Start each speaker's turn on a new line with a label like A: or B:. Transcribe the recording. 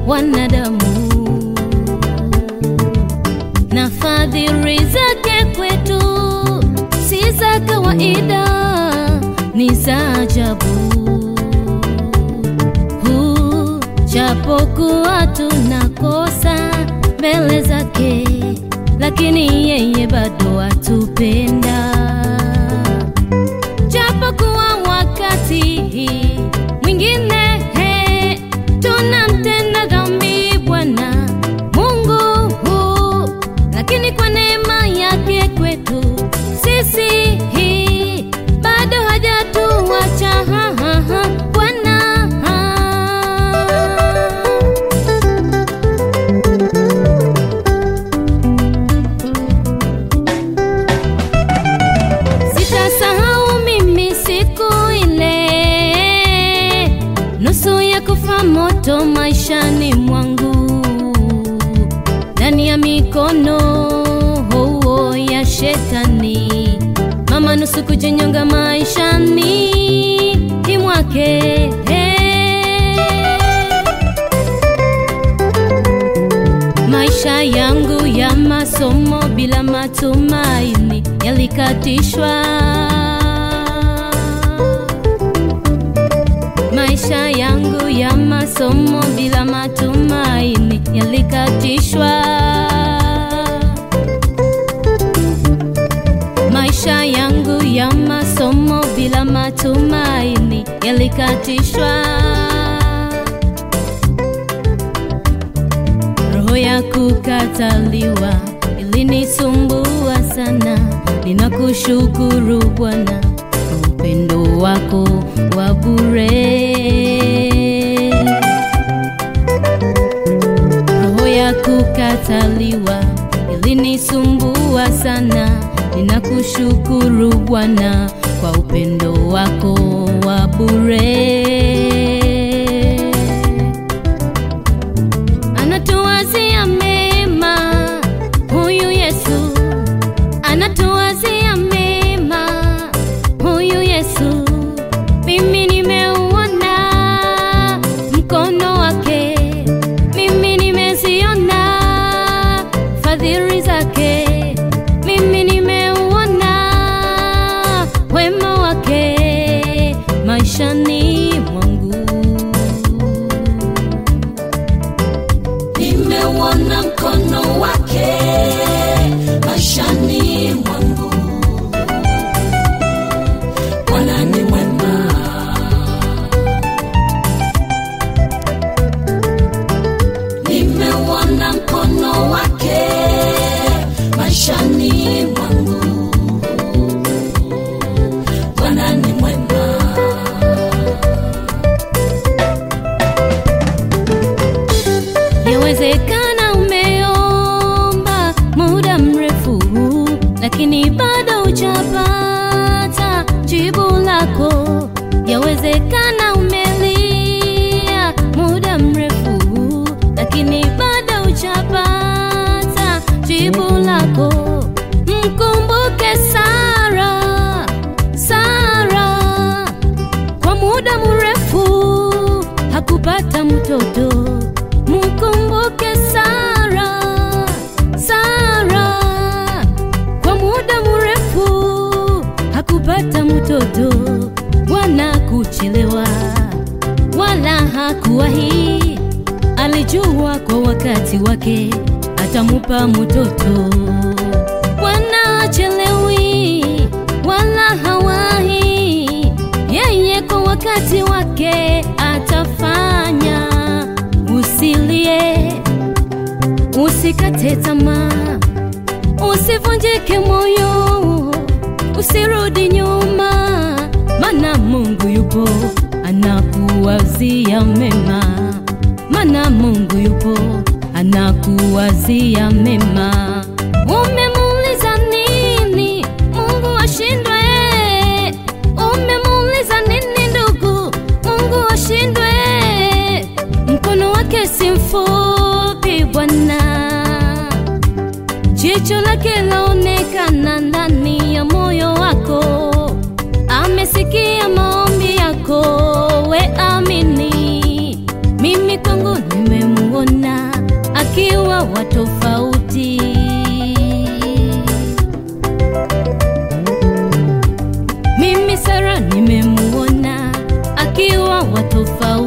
A: wanadamu na fadhili zake kwetu si za kawaida, ni za ajabu. Huu, Japokuwa tunakosa mbele zake, lakini yeye bado atupenda. Japokuwa wakati mwingine he, tunamtenda dhambi Bwana Mungu huu, lakini kwa neema yake kwetu sisi hii bado hajatuacha ha, ha, ha, Bwana Sitasahau mimi siku ile, nusu ya kufa moto maishani mwangu, ndani ya mikono huo ya shetani, mama nusu kujinyonga maishani mwake Maisha yangu ya masomo bila matumaini yalikatishwa. Maisha yangu ya masomo bila matumaini yalikatishwa. Maisha yangu ya masomo bila matumaini yalikatishwa. Roho ya kukataliwa ilinisumbua sana. Ninakushukuru Bwana kwa upendo wako wa bure. Roho ya kukataliwa ilinisumbua sana. Ninakushukuru Bwana kwa upendo wako wa bure anatuwazia mema huyu Yesu, anatuwazia mema huyu Yesu. Mimi nimeuona mkono wake, mimi nimeziona fadhili zake, mimi nimeuona wema wake maishani mwangu.
B: nimeuona mkono wake maishani mwangu. Bwana ni mwema, nimeuona mkono wake maishani mwangu. Bwana ni mwema.
A: Yawezekana umeomba muda mrefu, lakini bado hujapata jibu lako. Yawezekana umelia muda mrefu, lakini bado hujapata jibu lako. Mkumbuke Sara, Sara kwa muda mrefu hakupata mtoto. Mkumbuke Sara, Sara kwa muda mrefu hakupata mtoto. Bwana kuchelewa wala hakuwahi, alijua kwa wakati wake atamupa mtoto. Bwana achelewi wala hawahi, yeye kwa wakati wake atafanya. Usilie, usikate tamaa, usivunjike moyo, usirudi nyuma, mana Mungu yupo anakuwazia mema, mana Mungu yupo anakuwazia mema. Umemuuliza nini Mungu ashindwe? Umemuuliza nini ndugu Mungu ashindwe? Mkono wake si mfupi Bwana, jicho lake laonekana ndani ya moyo wako. Amesikia maombi yako, we amini. Mimi kwangu nimemuona Sara nimemuona akiwa wa tofauti